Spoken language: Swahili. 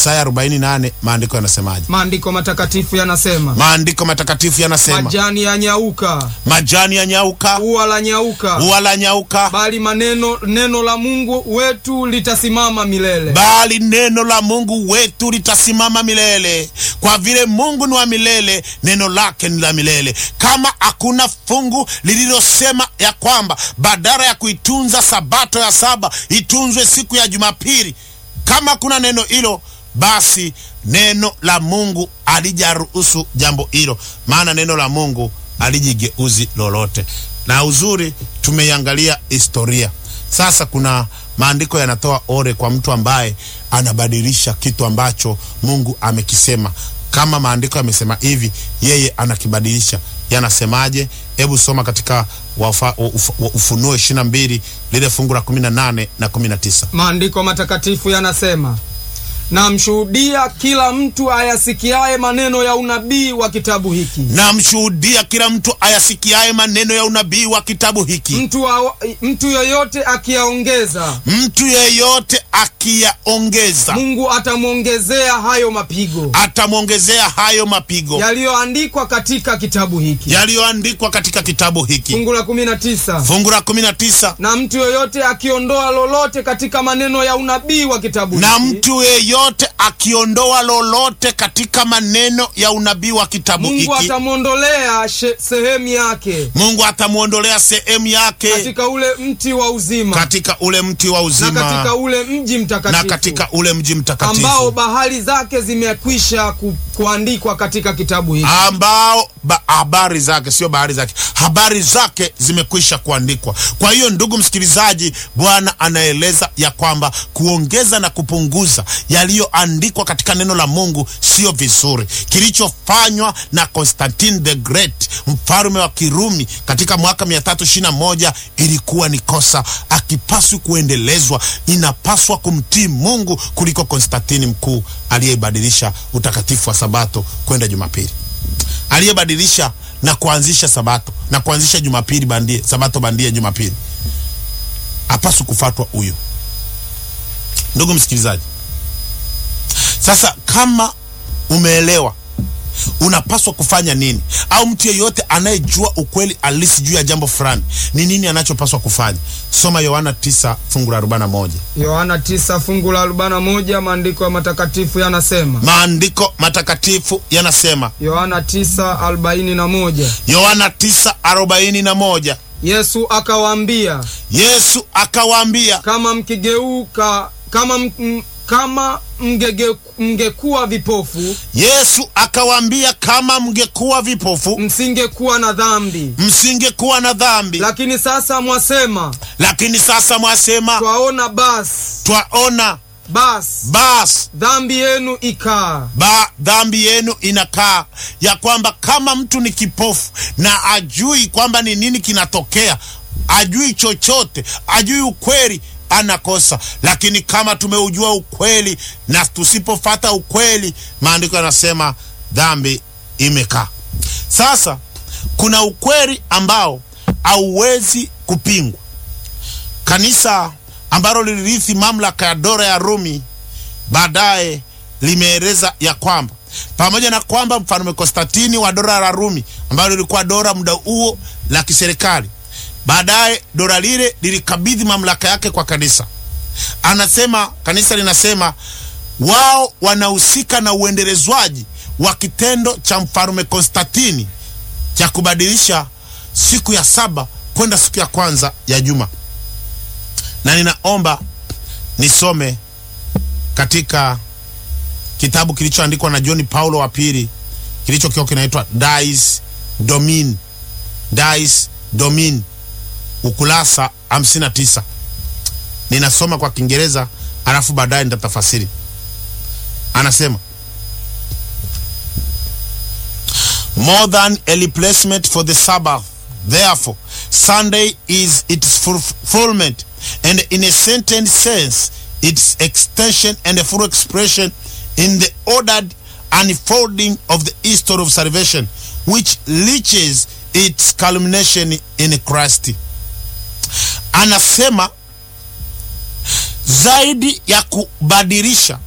Isaya 48 maandiko yanasemaje? Maandiko matakatifu yanasema, Maandiko matakatifu yanasema majani ya nyauka, majani ya nyauka, ua la nyauka, ua la nyauka, bali maneno neno la Mungu wetu litasimama milele. bali neno la Mungu wetu litasimama milele. Kwa vile Mungu ni wa milele, neno lake ni la milele. Kama hakuna fungu lililosema ya kwamba badala ya kuitunza sabato ya saba itunzwe siku ya Jumapili, kama kuna neno hilo, basi neno la Mungu alijaruhusu jambo hilo, maana neno la Mungu alijigeuzi lolote. Na uzuri tumeiangalia historia. Sasa kuna maandiko yanatoa ore kwa mtu ambaye anabadilisha kitu ambacho Mungu amekisema. Kama maandiko yamesema hivi, yeye anakibadilisha. Yanasemaje? Hebu soma katika wafa, uf, Ufunuo 22 lile fungu la 18 na 19. Maandiko matakatifu yanasema, namshuhudia kila mtu ayasikiaye maneno ya unabii wa kitabu hiki, Namshuhudia kila mtu ayasikiaye maneno ya unabii wa kitabu hiki, mtu, wa, mtu yoyote akiyaongeza, mtu yeyote akiyaongeza Mungu atamwongezea hayo mapigo atamwongezea hayo mapigo yaliyoandikwa katika kitabu hiki. yaliyoandikwa katika kitabu hiki. Fungu la 19 Fungu la 19, na mtu yoyote akiondoa lolote katika maneno ya unabii wa kitabu na hiki, mtu yeyote akiondoa lolote katika maneno ya unabii wa kitabu Mungu hiki, atamwondolea she- sehemu yake Mungu atamwondolea sehemu yake katika ule mti wa uzima katika ule mti wa na uzima katika ule mji na mtakatifu katika ule mji ambao mtakatifu bahari zake zimekwisha ku, kuandikwa katika kitabu hiki. ambao ba, habari zake sio bahari zake, habari zake zimekwisha kuandikwa. Kwa hiyo ndugu msikilizaji, Bwana anaeleza ya kwamba kuongeza na kupunguza yaliyoandikwa katika neno la Mungu sio vizuri. Kilichofanywa na Constantine the Great, mfalme wa Kirumi katika mwaka 321 ilikuwa ni kosa, akipaswi kuendelezwa. Inapaswa kumtii Mungu kuliko Konstantini mkuu aliyeibadilisha utakatifu wa Sabato kwenda Jumapili aliyebadilisha na kuanzisha sabato na kuanzisha jumapili bandia, sabato bandia Jumapili, hapaswi kufatwa huyo. Ndugu msikilizaji, sasa kama umeelewa unapaswa kufanya nini, au mtu yeyote anayejua ukweli halisi juu ya jambo fulani ni nini anachopaswa kufanya, soma Yohana 9 fungu la 41. Yohana 9 fungu la 41, maandiko ya matakatifu yanasema. Maandiko matakatifu yanasema, Yohana 9:41, Yohana 9:41, Yesu akawaambia, Yesu akawaambia kama mkigeuka kama m, m, kama mgege, mngekuwa vipofu Yesu akawaambia, kama mngekuwa vipofu msingekuwa na dhambi, msingekuwa na dhambi, lakini sasa mwasema lakini sasa mwasema twaona, basi twaona, basi basi dhambi yenu ikaa. ba dhambi yenu inakaa. Ya kwamba kama mtu ni kipofu na ajui kwamba ni nini kinatokea, ajui chochote, ajui ukweli, anakosa. Lakini kama tumeujua ukweli na tusipofata ukweli, maandiko yanasema dhambi imekaa. Sasa kuna ukweli ambao hauwezi kupingwa. Kanisa ambalo lilirithi mamlaka ya dola ya Rumi baadaye limeeleza ya kwamba pamoja na kwamba mfalme Konstantini wa dola la Rumi ambalo lilikuwa dola muda huo la kiserikali, baadaye dola lile lilikabidhi mamlaka yake kwa kanisa. Anasema kanisa linasema wao wanahusika na uendelezwaji wa kitendo cha mfalme Konstantini cha kubadilisha siku ya saba kwenda siku ya kwanza ya juma, na ninaomba nisome katika kitabu kilichoandikwa na John Paulo wa pili kilichokiwa kinaitwa Dies Domini, Dies Domini, ukurasa 59. Ninasoma kwa Kiingereza alafu baadaye nitatafasiri. Anasema more than a replacement for the Sabbath therefore Sunday is its fulfillment and in a certain sense its extension and a full expression in the ordered unfolding of the history of salvation which reaches its culmination in Christ. Anasema zaidi ya kubadilisha